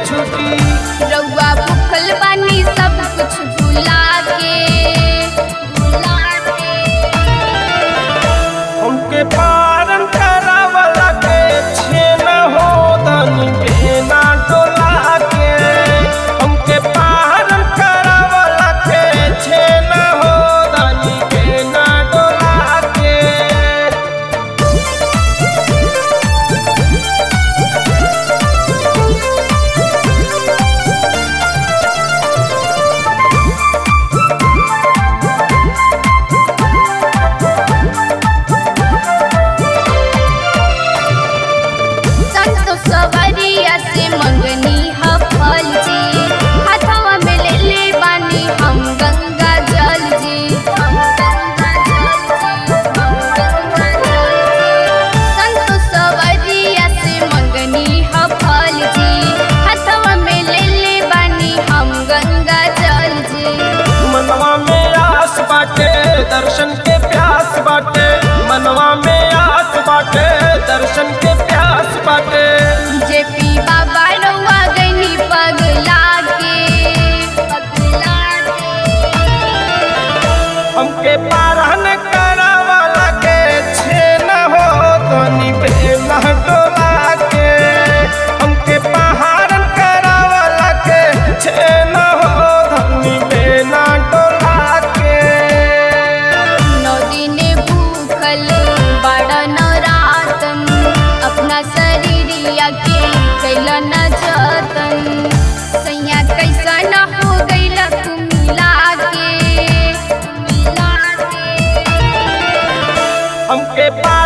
छुटी रउआ भूखल बानी सब कुछ भुला के भुला के हमके पारन करावला के छेन हो धनी बेना डोला के हमके पारन करावला के छेन हो धनी बेना डोला के संतो सवरिया से मंगनी ह फल जी हाथवा में ले ले बानी हम गंगा जल जी हम गंगा जल जी हम गंगा जल जी संतो सवरिया से मंगनी ह फल जी हाथवा में ले ले बानी हम गंगा जल जी मनवा में आस बाटे दर्शन के प्यास बाटे मनवा में आस बाटे दर्शन के प्यास बाटे जे पी बाबा रउआ गनी पगला के पगला के हमके पारन करावला के छेन हो धनी बेना डोला के हमके पहाड़न करावला के छेन हो धनी बेना डोला के नौ दिन भूखल बड़ा नौरातन अपना शरीरिया के कैल न जतन सैया कैसा न हो गैल तू मिला के मिला के हमके पा